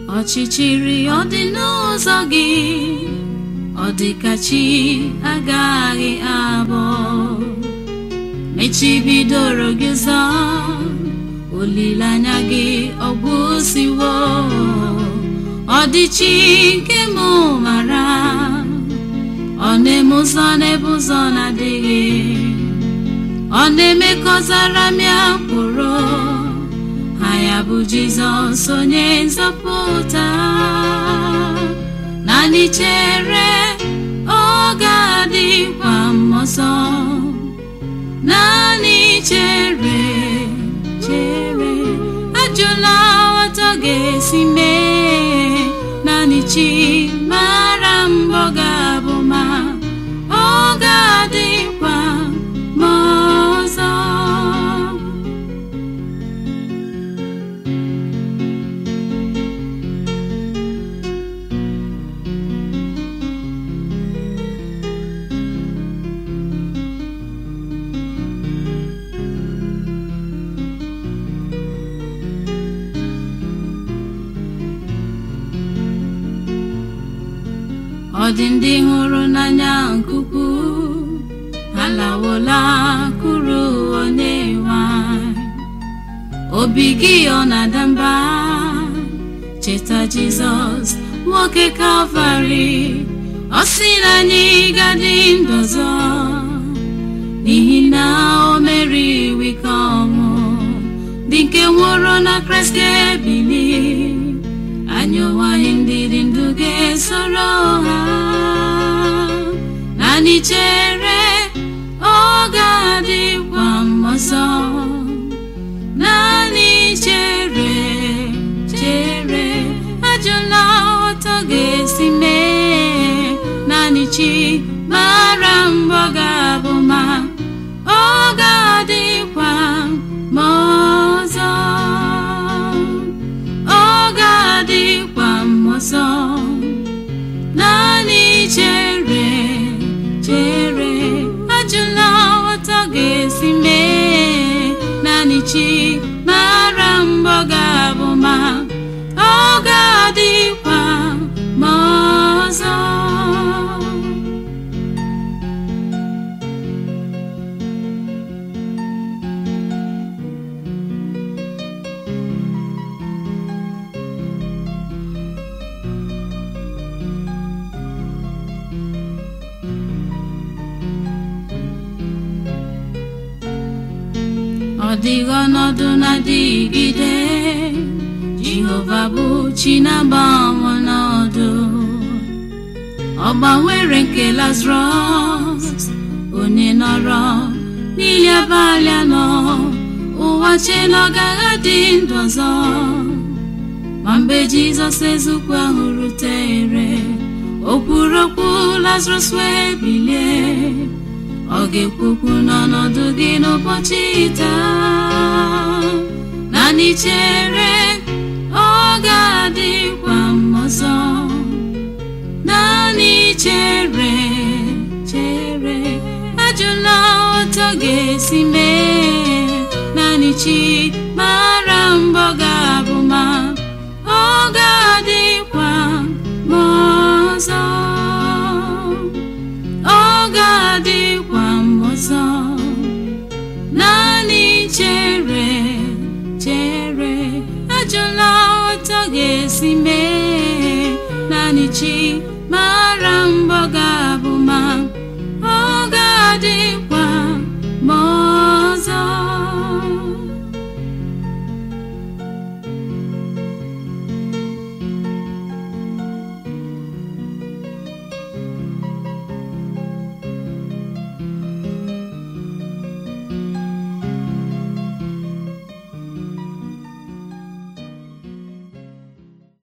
ọchịchịrị ọ dị n'ụzọ gị ọ dị ka chi agaghị abọ mechibidoro gị ụzọ olileanya gị ọgwụsiwo ọ dị chi nke mụ mara ọ na-eme ụzọ n'ebe ụzọ na-adịghị ọ na-eme ka ọzara mịa mkpụrụ ha ya bụ jizọs onye nzọpụta naanị chere ọ ga-adịkwa m ọzọ naanị chere chere ajụla ọtọ ga-esi mee naanị chi mara mbọ ga-abụ ma ọ ga-adịkwa m ọzọ ọ dị ndị hụrụ n'anya nke ukwuu alawola kụrụ onye nwanyị obi gị ọ na-ada mba cheta jizọs nwoke kalvarị ọ sị na anyị gadị ndọzọ n'ihi na o meri wike ọnwụ dị nke nwụrụ na kraịst ga-ebili anyị onwe anyị ndị dị ndụ ga-esoro ha naanị chere ọ ga-adịkwa m ọzọ naanị chere chere ajụla ọtọ ga-esi mee naanị chi mara mbọ ga-abụ ma ọ ga-adịkwa m ọzọ ọ ga-adịkwa m ọzọ naanị chere chere ajụla ọtọ ga-esi mee naanị chi mara mbọ ga-abụ ma ọ ga-adịkwa m ọzọ ọ dịghị ọnọdụ na-adịgide jehova bụ chi na-agbanwe ọnọdụ ọ gbanwere nke lazarus onye nọrọ n'ili abalị anọ ụwa chee na ọ gaghị adị ndụ ọzọ ma mgbe jizọs ezukwu ahụ rutere o kwuru okwu lazarus wee bilie ọ ga-ekwukwu n'ọnọdụ gị n'ụbọchị taa naanị chere ọ ga-adịkwa m ọzọ naanị chere chere ajụla ọtọ ga-esi mee naanị chi mara mbọ ga-abụ ma ọ ga-adịkwa m ọzọ ọ ga-adịkwa m ọzọ naanị chere chere ajụla ọtọ ga-esi mee naanị chi mara mbọ ga-abụ